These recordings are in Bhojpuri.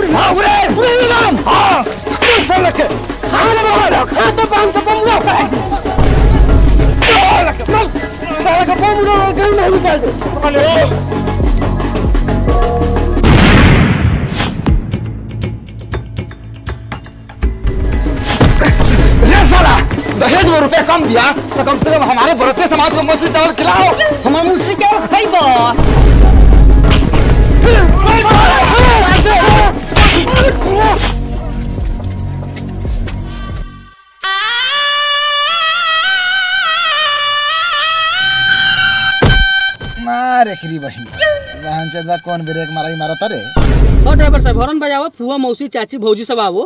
भाग रे पूरे नाम हाँ तू सब लगे खाना मारो खा तो पान का बमुला का सारा का बमुला कहीं नहीं निकाल दे अरे रे साला दहेज में रुपए कम दिया तो कम से कम हमारे बढ़ते समाज को मछली चावल खिलाओ हमार मुसरी चावल खइबो मारे खरी बहिन वाहन चंदा कौन ब्रेक मारा मारा तारे और ड्राइवर साहब हॉर्न बजाओ फुआ मौसी चाची भौजी सब आवो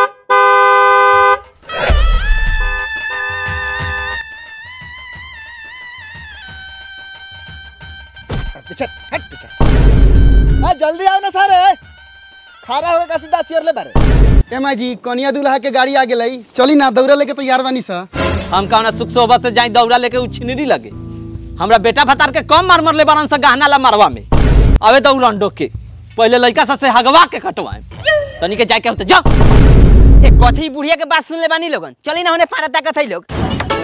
पीछे हट पीछे आ जल्दी आओ ना सारे खारा होगा का सीधा चेयर ले बारे एमा जी कनिया दूल्हा के गाड़ी आ गेलई चली ना दौड़ा लेके तैयार बानी सा हम कौना सुख सोबत से जाई दौड़ा लेके उ छिनरी लगे हमरा बेटा भतार के कम मार मरले बारन से गहना ला मारवा में अबे दौड़न डोक के पहले लड़का सा से हगवा के कटवाए तनी के जाके होते जाओ ए कथी बुढ़िया के बात सुन ले बानी लोगन चली ना होने पाना ताकत है लोग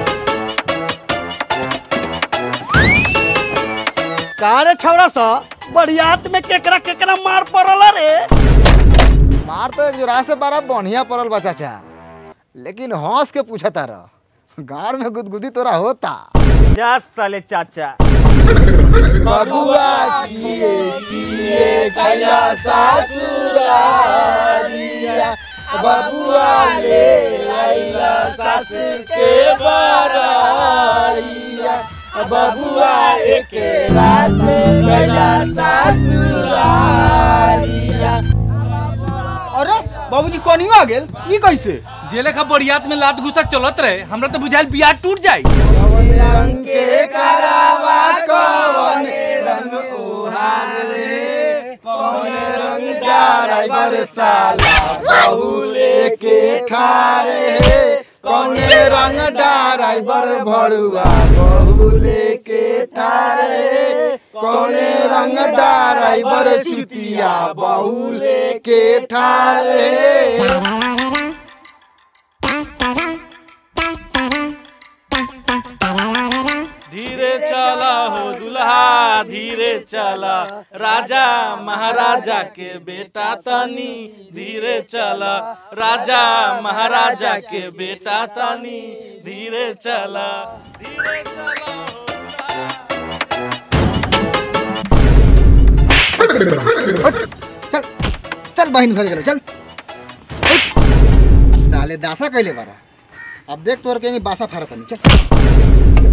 कारे छौरा सा बरियात में केकरा केकरा मार पड़ल रे मार तो एक जोरा से बड़ा बढ़िया पड़ल बा चाचा लेकिन हंस के पूछा तारा गाड़ में गुदगुदी तोरा होता जा साले चाचा बबुआ किए किए कैला सासुरारिया बबुआ ले आइला सासुर के बराइया बबुआ एक रात कैला सासुरारिया अरे बाबूजी कनियो आ गेल ई कैसे जेले का बरियात में लात घुसा चलत रहे हमरा तो बुझाइल बियाह टूट जाई रंग के करावा कौन रंग उहार रे कौन रंग ड्राइवर साला बहुले के ठारे हे कौन रंग ड्राइवर भड़ुआ बहुले के ठारे कौन रंग ड्राइवर चुतिया बहुले के ठारे धीरे चला हो दुल्हा धीरे चला राजा महाराजा के बेटा तनी धीरे चला राजा महाराजा के बेटा तनी धीरे चला धीरे चला हो चल चल बहन घर गेलो चल साले दासा कैले बारा अब देख तोर के बासा फारत नहीं चल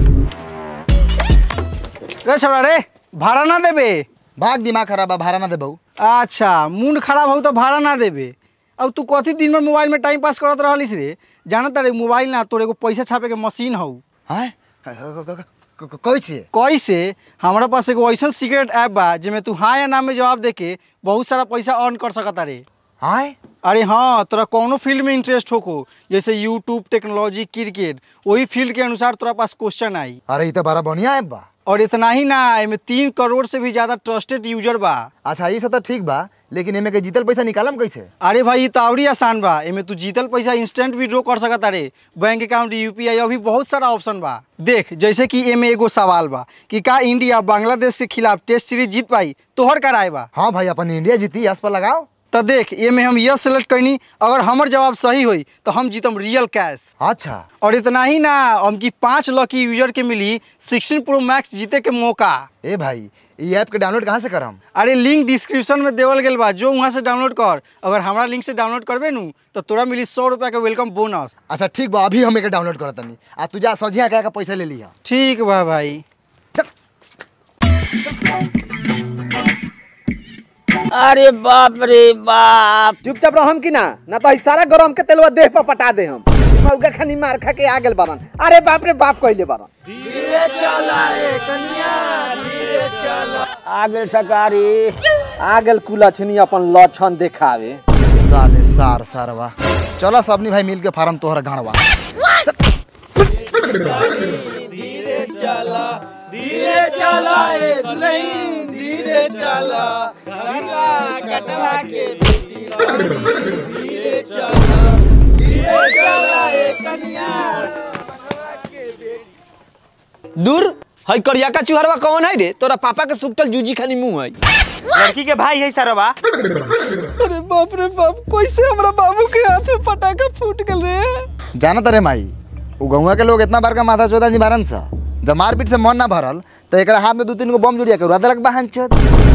रे छोड़ा रे भाड़ा ना देबे भाग दिमाग खराब बा भाड़ा ना दे बहू अच्छा मुंड खराब हो तो भाड़ा ना देबे अब तू कथी दिन में मोबाइल में टाइम पास करत रहलिस रे जानत रे मोबाइल ना तोर एगो पैसा छापे के मशीन हौ हैं कैसे कैसे हमारा पास एगो ऐसा सीक्रेट ऐप बा जेमे तू हाँ या ना में जवाब देके बहुत सारा पैसा अर्न कर सकता रे हाय अरे हाँ तोरा कौनो फील्ड में इंटरेस्ट होको जैसे यूट्यूब टेक्नोलॉजी क्रिकेट वही फील्ड के अनुसार तोरा पास क्वेश्चन आई अरे ये तो बड़ा बढ़िया ऐप बा और इतना ही ना एमे तीन करोड़ से भी ज्यादा ट्रस्टेड यूजर बा अच्छा ये सब तो ठीक बा लेकिन एमे के जीतल पैसा निकालम कैसे अरे भाई ये तो आवड़ी आसान बा एमे तू जीतल पैसा इंस्टेंट विड्रॉ कर सकत अरे बैंक अकाउंट यूपीआई अभी बहुत सारा ऑप्शन बा देख जैसे कि एमे एगो सवाल बा कि का इंडिया बांग्लादेश के खिलाफ टेस्ट सीरीज जीत पाई तोहर कराए बा हाँ भाई अपन इंडिया जीती यस पर लगाओ तो देख एमे हम यस सेलेक्ट करनी अगर हमर जवाब सही हुई तो हम जीतम रियल कैश अच्छा और इतना ही ना हमकी पाँच लकी यूजर के मिली 16 प्रो मैक्स जीते के मौका ए भाई ये ऐप के डाउनलोड कहाँ से करम अरे लिंक डिस्क्रिप्शन में देवल गेल बा जो वहाँ से डाउनलोड कर अगर हमारा लिंक से डाउनलोड करबे नू तो तोरा मिली सौ रुपया के वेलकम बोनस अच्छा ठीक बा अभी हम एके डाउनलोड करत तनी आ तू जा सजिया कह के पैसा ले लिहा ठीक बा भाई अरे बाप रे बाप चुपचाप रहम कि ना ना तो सारा गरम के तेलवा देह पर पटा दे हम मौका खानी मार खा के आ गेल बारन अरे बाप रे बाप कहले बारन आ गेल सकारी आ गेल कुला छनी अपन लक्षण देखावे साले सार सारवा चलो सबनी भाई मिल के फार्म तोहरा गाड़वा धीरे चला दूर हई करिया का चुहरवा कौन है रे तोरा पापा के सुपटल जूजी खानी मुंह है लड़की के भाई है सरवा अरे बाप रे बाप कैसे हमरा बाबू के हाथ में पटाखा फूट गल रे जाना तरे माई उ गौवा के लोग इतना बार का माथा चोदा निवारण सा जब मारपीट से मन ना भरल तो एक हाथ में दू तीन गो बम जुड़िया के उड़ा देलक बहन चोद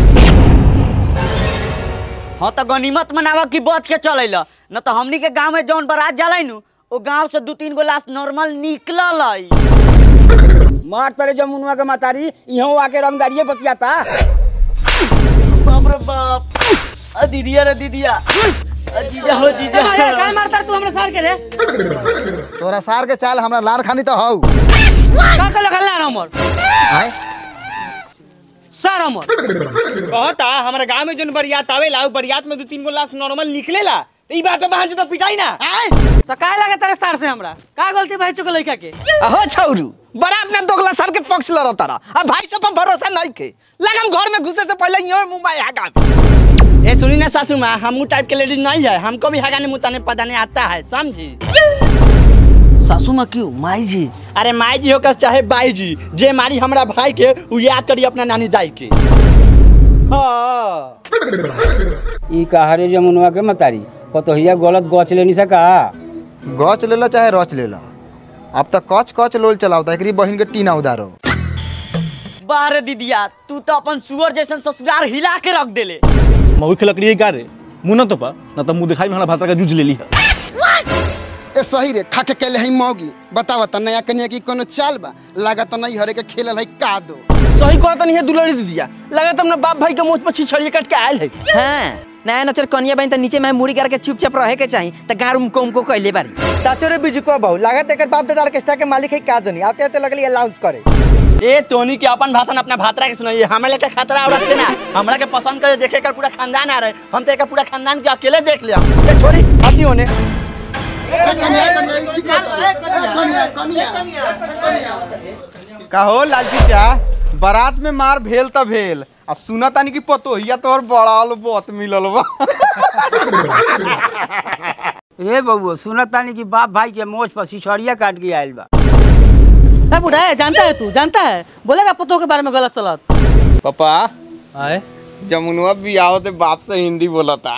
हाँ तो गनीमत मनावा की बच के चले ल न तो हमनी के गांव में जौन बारात जाला नु ओ गांव से दू तीन गो लाश नॉर्मल निकलल है मार तरे जमुनुआ के मातारी इहों आके रंगदारिये बतियाता बाप रे बाप अ दीदिया रे दीदिया अ जीजा हो जीजा काय मारता तू हमरा सार के रे तोरा सार के चाल हमरा लार खानी तो हौ का का लगा ला हमर आय सर हमर कहता हमारे गांव में जोन बरियात आवेला उ बरियात में दो तीन गो लाश नॉर्मल निकलेला तो ई बात पे बहन तो पिटाई ना तो काय लगा तेरे सार से हमरा का गलती भाई चुके लइका के अहो छौरू बड़ा अपना दोगला सर के पक्ष लड़ तारा अब भाई सब पर भरोसा नहीं के लगम घर में घुसे से पहले यो मुंबई हगा ए सुनी ना सासू माँ हम टाइप के लेडीज नहीं है हमको भी हगाने मुताने पदाने आता है समझी सासू माँ क्यों माई जी अरे माई जी हो का चाहे बाई जी जे मारी हमरा भाई के उ याद करी अपना नानी दाई के हाँ ई कहारे जमुनुआ के मातारी पतोहिया गलत गच लेनी सका गच लेला चाहे रच लेला अब तक कच कच लोल चलावता एकरी बहिन के टीना उधारो बारे दीदिया तू तो अपन सुअर जैसन ससुराल हिला के रख देले मऊ के लकड़ी का रे मुंह न तो पा न तो मुंह दिखाई में हमारा भाता का जूझ ले ली है ए सही रे खा के कैले हई मौगी बतावा त नया कन्या की कोनो चाल बा लागत नहीं हरे के खेलल हई का दो सही कहता नहीं है दुलड़ी दीदिया लगा तुमने बाप भाई के मुंह पर छिछड़िए कट के आयल है हाँ नया नचर कनिया बहन त नीचे में मुड़ी करके चुपचाप रहे के चाही त गार उमको उमको कहले बारी साचो रे बिजू को बहु लागत एकर बाप दादा ऑर्केस्ट्रा के मालिक है का दनी आते आते लगली अनाउंस करे ए टोनी के अपन भाषण अपना भातरा के सुनाइए हमें लेके खतरा और रखते ना हमरा के पसंद करे देखे कर पूरा खानदान आ रहे हम तो एक पूरा खानदान के अकेले देख लिया ए छोरी हटी होने कहो लालची चा बारात में मार भेल त भेल आ सुना तानी की पतोहिया तोहर बड़ाल बहुत मिलल बा ए बबुआ सुनत तानी कि बाप भाई के मोछ पर सिछड़िया काट के आइल बा ए बुढ़ा है जानता है तू जानता है बोलेगा पतों के बारे में गलत चलत पापा आए जमुनुआ बियाह ते बाप से हिंदी बोलता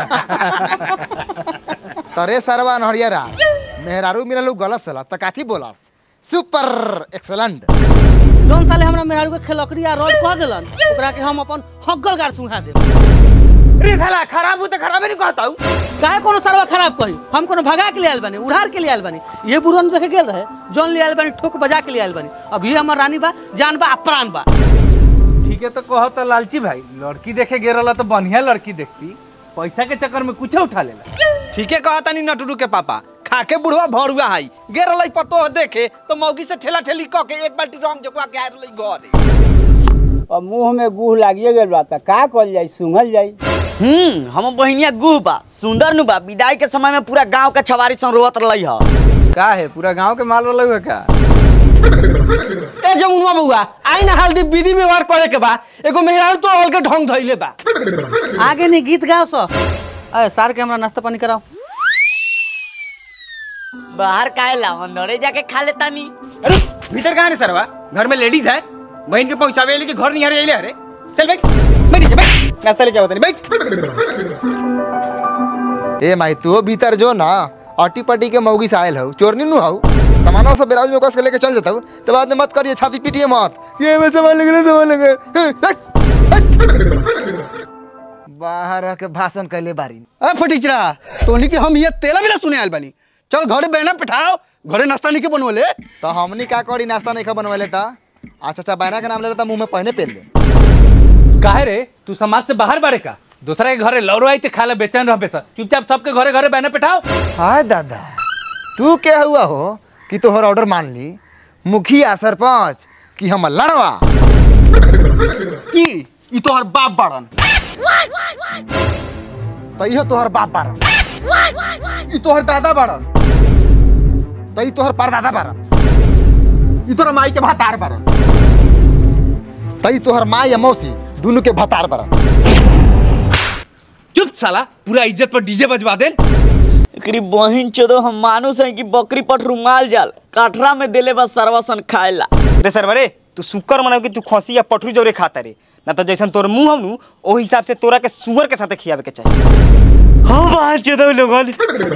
तरे सरवा नहरियरा मेहरारू मिललू गलत सला त काथी बोलस सुपर एक्सलेंट जौन साले हमरा मेहरारू के खेलकड़ी आ रोज कह देलन ओकरा के हम अपन हक्कल गार सुना देब रे साला खराब हो तो खराब ही नहीं कहता हूँ काहे कोनो सरवा खराब कही हम कोनो भगा के ले आयल बानी उड़ार के ले आयल बानी ये बुढ़वन देखे गेल रहे जौन ले आयल बानी ठोक बजा के ले आयल बानी अब ये हमर रानी बा जान बा आ प्राण बा ठीक है तो कहो तो लालची भाई लड़की देखे गे रहा तो बढ़िया लड़की देखती पैसा के चक्कर में कुछ उठा लेला ठीक है कहता नहीं नटुडू के पापा खा के बुढ़वा भरुआ है गे रही पतो देखे तो मौगी से ठेला ठेली कह के एक बाल्टी रंग जोकवा के आयल रही घरे अब मुंह में गुह लागिए गेल बा त का कल जाई सुंघल जाई हम्म हम बहिनिया गुह बा सुंदर नु बा विदाई के समय में पूरा गांव के छवारी सन रोवत रहलै ह का है पूरा गांव के माल वाला हुआ का ए जमुनुआ बउआ आई ना हल्दी विधि व्यवहार करे के बा एगो मेहरारू तो हल के ढंग धइले बा आगे नहीं गीत गाओ सो अरे सार के हमरा नाश्ता पानी कराओ बाहर काहे ला अंदरे जाके खा लेता नी अरे भीतर कहाँ रे सरवा घर में लेडीज है बहन के पहुंचावे लेके घर नहीं आ रहे अरे चल बैठ बैठ नीचे, बैठ नाश्ता लेके आओ तनी बैठ ए माई तू भीतर जो ना अटी पटी के मौगी से आयल हौ चोरनी नु हौ सामानों से ब्लाउज में कस के लेके चल जाता हूँ तो बाद में मत करिए छाती पीटिए मत ये में सामान लेके सामान लेके बाहर रह के भाषण कैले बारी ए फटीचरा तोनी के हम ये तेला बिना सुने आयल बानी चल घरे बहना पिठाओ घरे नाश्ता नहीं के बनवले तो हमनी का करी नाश्ता नहीं खा बनवाले था अच्छा अच्छा बैना के नाम ले लेता मुंह में पहने पेल ले काहे रे तू समाज से बाहर बारे का दूसरा के घरे लौरो आई तो खा ले बेचैन रह बेचा चुपचाप सबके घरे घरे बहने पिठाओ हाय दादा तू क्या हुआ हो कि तोहर ऑर्डर मान ली मुखिया सरपंच कि हम लड़वा ई ई तोहर बाप बाड़न तो इहो तोहर बाप बारन ई तोहर दादा बाड़न तो ई तोहर परदादा बारन ई तोहर माई के भातार बाड़न तो ई तोहर माँ या मौसी दोनों के भतार बारन चुप साला पूरा इज्जत पर डीजे बजवा दे एकरी बहिन चोदो हम मानुस है कि बकरी पर रुमाल जाल काठरा में देले बस सरवसन खाएला रे सर बरे तू शुक्र मनाओ कि तू खसी या पठरू जौरे खाता रे ना तो जैसन तोर मुंह हनु ओ हिसाब से तोरा के सुअर के साथे खियावे के चाहिए हाँ बाहर चोदो लोगन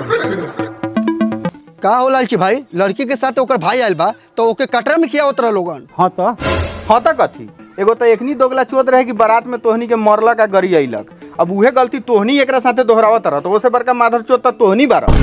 का हो लालची भाई लड़की के साथ ओकर भाई आयल बा तो ओके कटरा में किया उतरा लोगन हाँ तो हाँ तो कथी एगो तो एकनी दोगला चुअत रहे कि बारात में तोहनी के मरला का गरी अइलक अब उहे गलती तोहनी एकरा साथे दोहरावत रह तो ओसे बड़का माधर चोत तो तोहनी बारा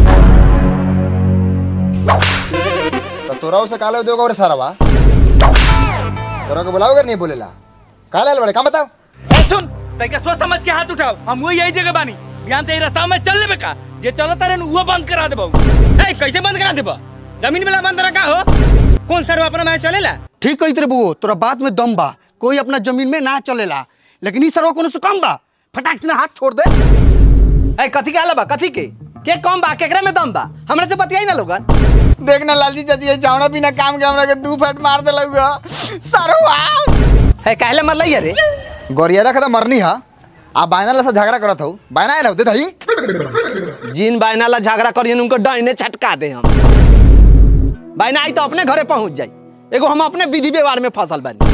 तो तोरा उसे काले दोगे और सारा बा तोरा को बुलाओगे नहीं बोलेला काले आयल बड़े काम बताओ ए सुन तैका सोच समझ के हाथ उठाओ हम वही यही जगह बानी ध्यान से रास्ता में चल लेबे का जे चलता रहे वो बंद करा देबो ए कैसे बंद करा देबा जमीन वाला बंद रखा हो कौन सर अपना मैं चलेला ठीक कही तेरे बुओ तोरा बात में दम बा कोई अपना जमीन में ना चलेला लेकिन ई सरवा कोनो से कम बा फटाक से हाथ छोड़ दे ए कथी के आला बा कथी के के कम बा केकरा में दम बा हमरा से बतियाई ना लोगन देखना लालजी चाची ये जावना बिना काम के हमरा के दू फट मार दे लगा सरवा है कहले मर लई रे गोरिया का तो मरनी हा आ बायना ला से झगड़ा करत हूँ बायना आयल दे दही जिन बायना ला झगड़ा करियन उनको डाइने छटका दे हम बायना आई तो अपने घरे पहुंच जाई एगो हम अपने विधि व्यवहार में फसल बानी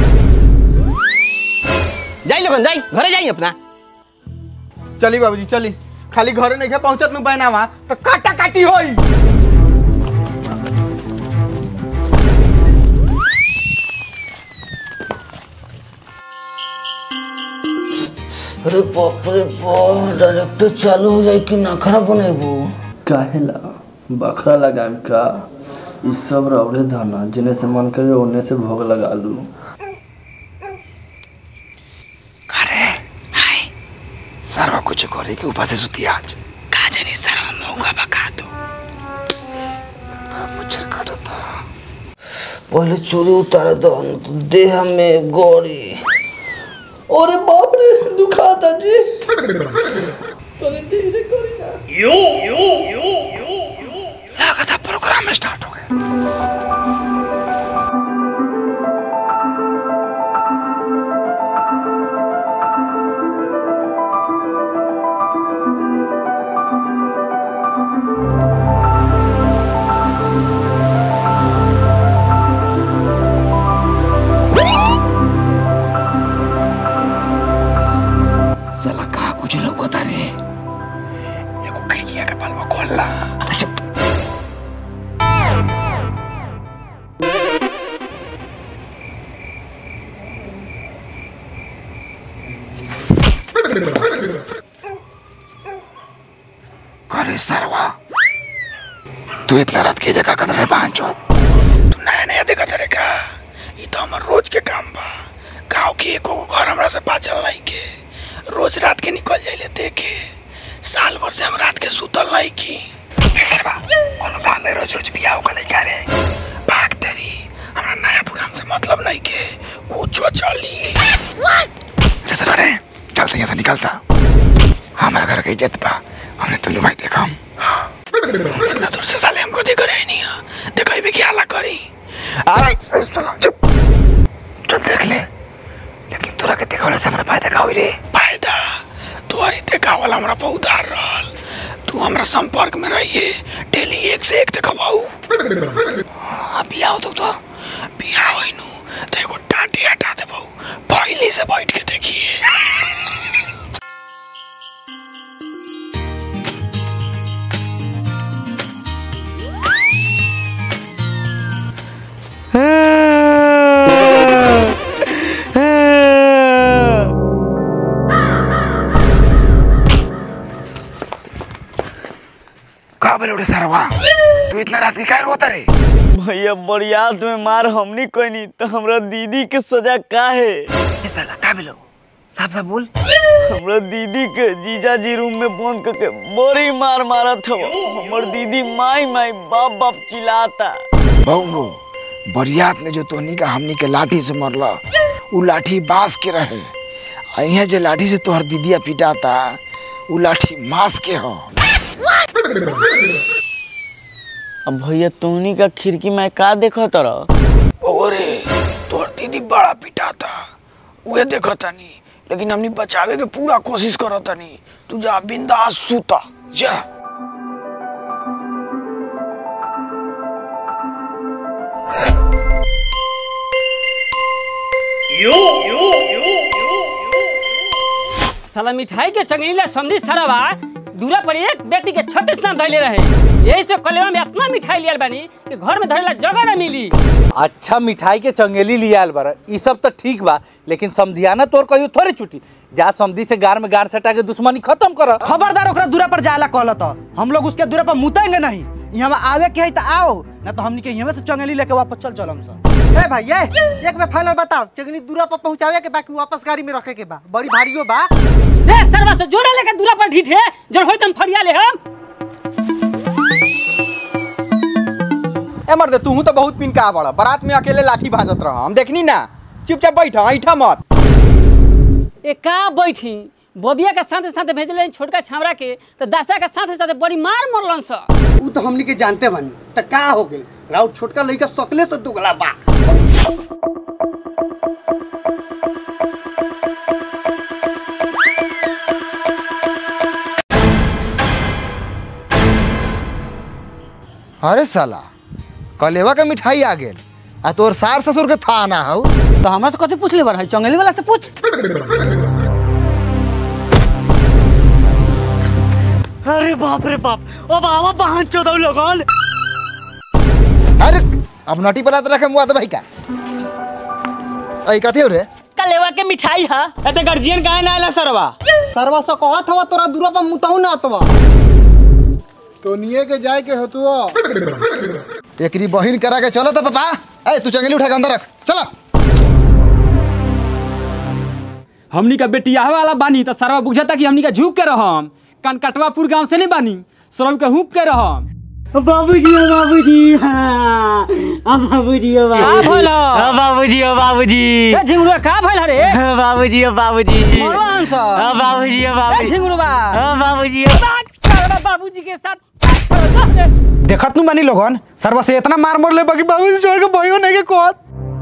जाई लोगन जाई घरे जाई अपना चली बाबूजी चली खाली घरे नहीं पहुंचत नु बहनावा तो काटा काटी होई अरे बाप रे बाप डायरेक्टर चालू हो जाए कि नखरा बनेबू काहेला बखरा लगाम का ई सब रौड़े धना जिने से मन करे ओने से भोग लगा लू सरवा कुछ करे के ऊपर से सुती आज का जानी सरवा मौका बका दो मुझे काटता पहले चोरी उतारे दो न तो देह में गोरी अरे बाप रे दुखाता जी तने धीरे करी ना यो यो यो यो लगा प्रोग्राम स्टार्ट हो गया साला का कुछ लौकता रे एगो खिड़किया के पलवा खोल ला करे सरवा तू इतना रात की जगह कदर है पांचो तू नया नया देखा तेरे का ये तो हमार रोज के काम बा गांव के एको घर हमरा से बाचल नहीं के रोज रात के निकल जाइले देखे साल भर से हम रात के सुतल नहीं की सरवा कोनो गांव में रोज रोज बियाह का लइका रे भाग तेरी हमरा नया पुरान से मतलब नहीं के कुछो चली जैसे रे चलते यहाँ से निकलता हमारा घर का इज्जत बा हमने दोनों भाई देखा हम इतना दूर से साले हमको देख रहे नहीं है देखा भी क्या ला करी अरे साला चुप चल देख ले लेकिन तोरा के देखा से हमारा फायदा का हुई रे फायदा तुम्हारी देखा वाला हमरा बहुत उधार रहल तू हमरा संपर्क में रहिए डेली एक से एक देखा बाऊ बियाह हो तो तो बियाह होई नु तो एगो टाटी हटा दे बाऊ पहली से बैठ के देखिए का बोले उड़े सरवा तू इतना रात की काय रोता रे भैया बरियात में मार हमनी कोई नहीं तो हमरा दीदी के सजा का है ए साला का बोलो साफ साफ बोल हमरा दीदी के जीजा जी रूम में बंद करके बड़ी मार मारत हो हमर दीदी माई माई बाप बाप चिल्लाता बहु बरियात में जो तोहनी का हमनी के लाठी से मरला उ लाठी बांस के रहे आ यहाँ जे लाठी से तोहर दीदिया पिटाता उ लाठी मांस के हो अब भैया तोहनी का खिड़की में का देखो तरह ओरे तोहर दीदी बड़ा पिटाता उहे देखो तनी लेकिन हमनी बचावे के पूरा कोशिश करत तनी तू जा बिंदास सूता जा साला मिठाई के चंगेला समझी सारा बा दूरा पर एक बेटी के छत्तीस नाम धैले रहे यही से कलेवा में इतना मिठाई लियल बानी कि घर में धरेला जगह ना मिली अच्छा मिठाई के चंगेली लिया आयल बारा ई सब तो ठीक बा लेकिन समधियाना तोर कहियो थोड़े छुटी जा समधी से गार में गार सटा के दुश्मनी खत्म कर खबरदार ओकरा दूरा पर जाला कहल तो हम लोग उसके दूरा पर मुतेंगे नहीं यहाँ आवे के है तो आओ ना तो हमनी के यहाँ से चंगेली लेके वापस चल चलम सर ए भाई ये एक बार फाइनल बताओ चंगेली दूरा पर पहुंचावे के बाकी वापस गाड़ी में रखे के बा बड़ी भारीयो बा रे सरवा से जोड़ा लेके दूरा पर ढीठे जड़ होई तम फरिया ले हम ए मर्दे तू तो बहुत पिनका बड़ा बारात में अकेले लाठी भाजत रह हम देखनी ना चुपचाप बैठ ऐठा मत ए का बैठी बबिया के साथे साथे भेजले छोटका छामरा के तो दासा के साथे साथे बड़ी मार मरलन स ऊ तो हमनी के जानते बानी त का हो गेल राउत छोटका लइका सकले से दुगला बा अरे साला कलेवा के मिठाई आ गेल आ तोर सार ससुर के था ना हौ तो हमरा से कथी पूछले बार है चंगेली वाला से पूछ अरे बाप रे बाप ओ बाबा बहन चोदौ लोगन अरे अब नटी पर रखे मुआ भाई का ऐ कथी हो रे कलेवा के मिठाई हा एते गार्जियन काहे ना आला सरवा सरवा से कहत हवा तोरा दूरा पर मुताऊ ना अतवा टोनिए के जाए के होतुआ एकरी बहिन करा के चलो तो पापा ए तू चंगेली उठा के अंदर रख चलो हमनी का बेटिया वाला बानी तो सरवा बुझता कि हमनी का झुक के रहम कनकटवापुर गांव से नहीं बानी सरव के हुक के रहम बाबूजी ओ बाबूजी हाँ आ बाबूजी ओ का बाबूजी भइल? आ बाबूजी ओ बाबूजी ए झिंगुरुआ का भइल रे आ बाबूजी ओ बाबूजी मरो आंस आ बाबूजी ओ ए बाबूजी झिंगुरुआ आ बाबूजी ओ सरवा बाबूजी के साथ देखत नु बानी लोगन सरवा से इतना मार मोर ले बाकी बाबू छोड़ के भयो नहीं के कहत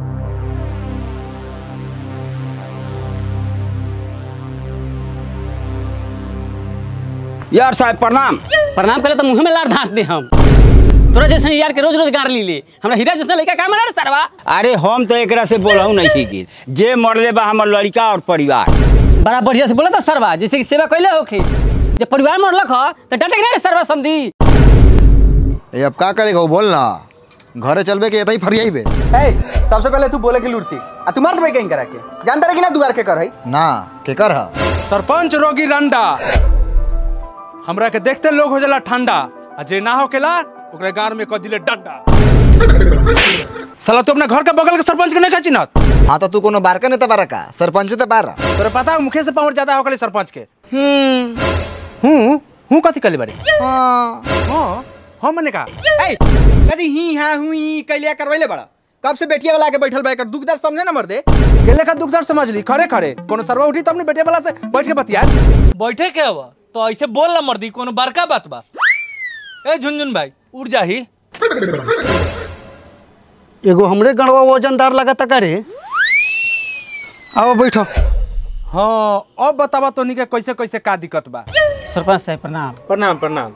यार साहब प्रणाम प्रणाम करे तो मुंह में लार धांस दे हम तोरा जैसे यार के रोज रोज गार ली ले हमरा हीरा जैसा लड़का का मारा रे सरवा अरे हम तो एकरा से बोलहू नहीं गिर जे मरले बा हमर लड़का और परिवार बड़ा बढ़िया से बोला था सरवा जैसे कि सेवा कैले होखे जब परिवार मरलक ह तो डाटे के ना रे सरवा समधी ए अब का करेगा वो बोल ना घरे चलबे के एतही फरियाई बे ए सबसे पहले तू बोले कि लुड़सी आ तू मार देबे कहीं करा के जानता रहे कि ना दुआर के कर है ना के कर हा सरपंच रोगी रंडा हमरा के देखते लोग हो जाला ठंडा आ जे ना होकेला ओकरे गार में क दिले डंडा साला तू अपने घर के बगल के सरपंच के नहीं खचिनत हाँ तो तू कोनो बारका नेता बारा का सरपंच ते बारा तोरे पता है मुखे से पावर ज्यादा होकले सरपंच के हूं हूं कथी कले बारे हां हां हम मने का ए कदी ही हां हुई कैलिया करवैले बड़ा कब से बेटिया वाला के बैठल बा एकर दुखदर समझे ना मर दे गेले का दुखदर समझ ली खड़े खड़े कोनो सरवा उठी तो अपने बेटे वाला से बैठ के बतिया बैठे के हवा तो ऐसे बोल ना मर्दी कोनो बड़का बात बा ए झुनझुन भाई उड़ जाही एगो हमरे गणवा वजनदार लगता का रे आओ बैठो हाँ अब बतावा तो के कैसे कैसे का दिक्कत बा सरपंच साहब प्रणाम प्रणाम प्रणाम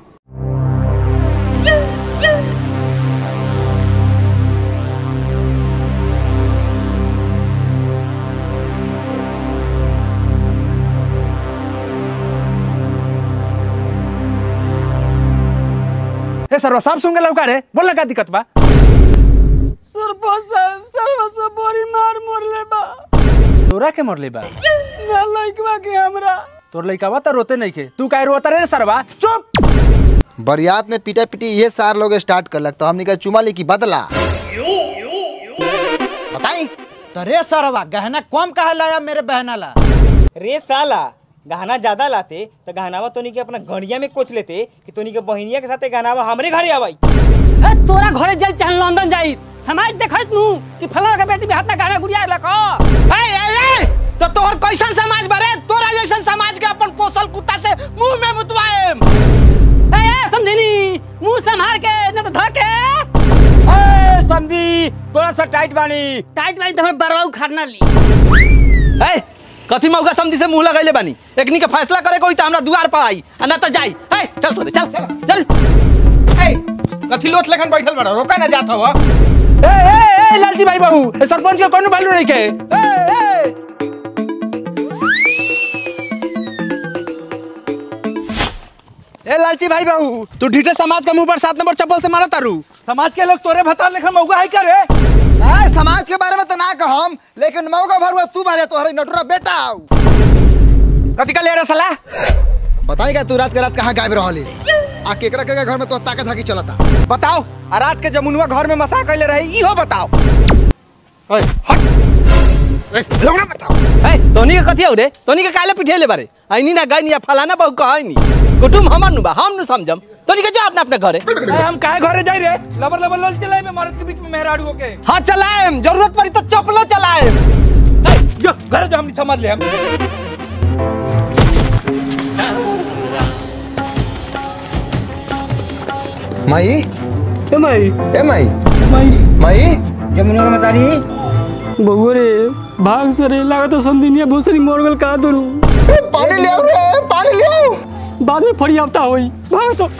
ए सरवा साहब सुन के लौका रे बोल ना का दिक्कत बा सरपंच साहब सरवा से बड़ी मार मरले बा तोरा के मरले बा ना लइकवा के हमरा तोर लइकावा तो रोते नहीं के तू काहे रोता रे सरवा चुप बरियात ने पीटा पीटी ये सार लोग स्टार्ट कर तो हमने कहा चुमा ली की बदला बताई तो रे सरवा गहना कम काहे लाया मेरे बहना ला रे साला गहना ज्यादा लाते तो गहनावा तोनी के अपना गड़िया में कोच लेते कि तोनी के बहिनिया के साथे गहनावा हमरे घरे आवाई ए तोरा घरे जाई चाहे लंदन जाई समाज देखत नु कि फलाना के बेटी में हाथ में गाना गुड़िया लको ए ए ए तो तोहर कैसन समाज बारे तोरा जैसन समाज के अपन पोसल कुत्ता से मुंह में मुतवाएम ए ए समझनी मुंह संभाल के न तो धके ए समझी तोरा सा टाइट बानी टाइट वाइट तो हम बरवा उखाड़ना ली ए कथी मौका समझी से मुंह लगैले बानी एकनी के फैसला करे कोई तो हमरा दुआर पर आई आ ना तो जाई ए चल सोरे चल चल कथी लोट लेखन बैठल बड़ा रोका ना जात हवा ए ए ए लालजी भाई बाबू ए सरपंच के कोनो वैल्यू नहीं के ए ए ए लालची भाई बाबू तू ढीठे समाज के मुंह पर सात नंबर चप्पल से मारा तारू समाज के लोग तोरे भतार लेखन मौका है क्या रे ए, समाज के बारे में तो ना कहम लेकिन मौका भरुआ तू बारे तोहरे नटुरा बेटा आऊ कथी का ले रहा साला बताएगा तू रात के रात कहाँ गायब रहलिस आ केकरा केकरा घर में तो ताकत हाकी चलता बताओ आ रात के जमुनवा घर में मसा कैले रहे इहो बताओ लौड़ा बताओ ए तोनी के कथी हो रे तोनी के काले पिठेले बारे आइनी ना गाइनी या फलाना बहु कहै नी कुटुम हमर नु बा हम नु समझम तोनी के जा अपने अपने घरे ए, हम काहे घरे जाई रे लबर लबर लल चलाए में मर्द के बीच में मेहराड़ू के हां चलाएम जरूरत पड़ी तो चपलो चलाएम ए जो घरे जो हम समझ ले हम माई ए माई ए माई माई माई जमुना का बतारी बउआ रे भाग से रे लागत तो संदिनिया भूसरी मोर गल का दुनु पानी ले आओ रे पानी ले आओ बाद में फड़ी आवता होई भाग सो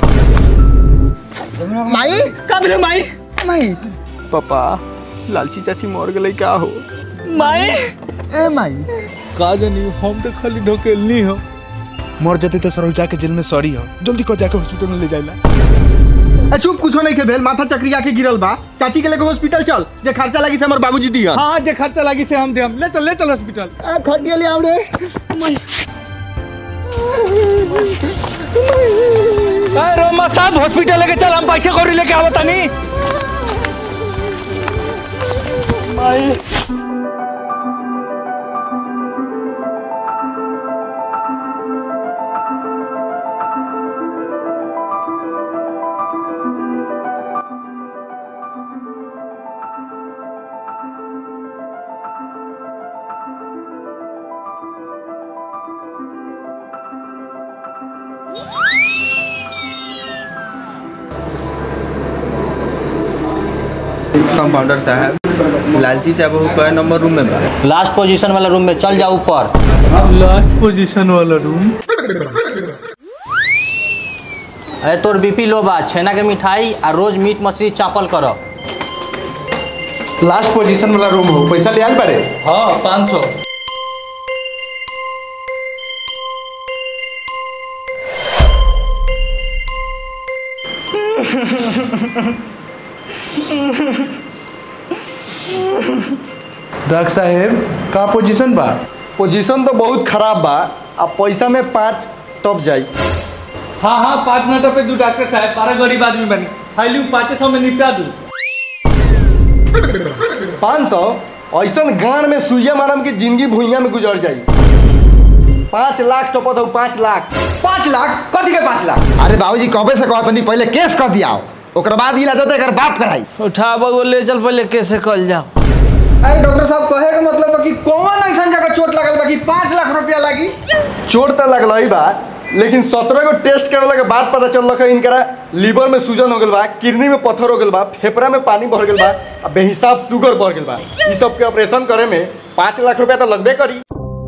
माई का बिले माई माई पापा लालची चाची मर गई का हो माई ए माई का जानी हम तो खाली धोकेलनी हो मर जते तो सरो जाके जेल में सॉरी हो जल्दी को जाके हॉस्पिटल में ले जाइला ए चुप कुछो नहीं के भेल माथा चक्री आके गिरल बा चाची के लेके हॉस्पिटल चल जे खर्चा लगी से हमर बाबूजी दिया हां जे खर्चा लगी से हम दे हम ले चल ले चल हॉस्पिटल आ खटिया ले आओ रे ए रोमा साहब हॉस्पिटल लेके चल हम पैसे कौड़ी लेके आवत तनी माई कंपाउंडर साहब लालची साहब वो कई नंबर रूम में बा लास्ट पोजीशन वाला रूम में चल जाओ ऊपर लास्ट पोजीशन वाला रूम अरे तोर बीपी लो बा छेना के मिठाई आ रोज मीट मछली चापल करो लास्ट पोजीशन वाला रूम हो पैसा ले आल बारे हां 500 डॉक्टर साहेब का पोजीशन बा पोजीशन तो बहुत खराब बा अब पैसा में पाँच टप जाई हाँ हाँ पाँच मिनटों पे दू डॉक्टर साहब पारा गरीब आदमी बनी फाइलिंग पाँच सौ में निपटा दू पाँच सौ ऐसा गान में सुइया मारम की जिंदगी भुइया में गुजर जाई पाँच लाख टपत हो पाँच लाख पाँच लाख कथी के पाँच लाख अरे बाबूजी कबे से कहत नहीं पहले केस कर दिया ओकर बाद इलाज होता एकर बाप कराई उठा बगो ले चल पहले कैसे कल जाओ अरे डॉक्टर साहब कहे के मतलब बा कि कौन ऐसा जगह चोट लगल बा कि पाँच लाख रुपया लागी चोट तो लगल ही बा लेकिन सत्रह को टेस्ट करला के बाद पता चल है इनकरा लीवर में सूजन हो गल बा किडनी में पत्थर हो गल बा फेफड़ा में पानी भर गल बा आ बेहिसाब शुगर बढ़ गल बा ई सब के ऑपरेशन करे में पाँच लाख रुपया तो लगबे करी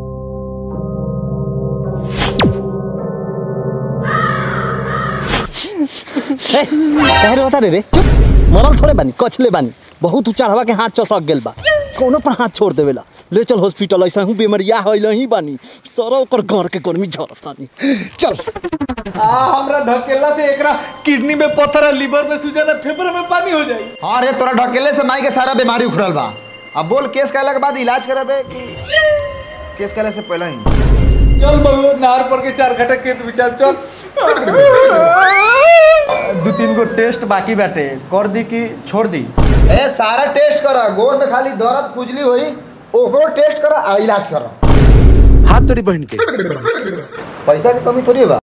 कहे बता रे रे चुप मरल थोड़े बानी कछले बानी बहुत चढ़वा के हाथ चसक गेल बा कोनो पर हाथ छोड़ देवेला ले चल हॉस्पिटल ऐसा हूँ बेमरिया होइल ही बानी सर ओकर घर के गर्मी झरतानी चल आ हमरा धकेला से एकरा किडनी में पत्थर है लीवर में सूजन है फेफड़े में पानी हो जाई हाँ रे तोरा ढकेले से माई के सारा बीमारी उखड़ल बा अब बोल केस कैला के बाद इलाज कराबे कि केस कैले से पहले ही चल बबू नार पर के चार घटा खेत विचार चल दू तीन गो टेस्ट बाकी बाटे कर दी कि छोड़ दी ए सारा टेस्ट करा गोड़ में खाली दर्द खुजली होई ओकरो टेस्ट करा आ इलाज करा हाथ तोरी बहन के पैसा के कमी थोड़ी बा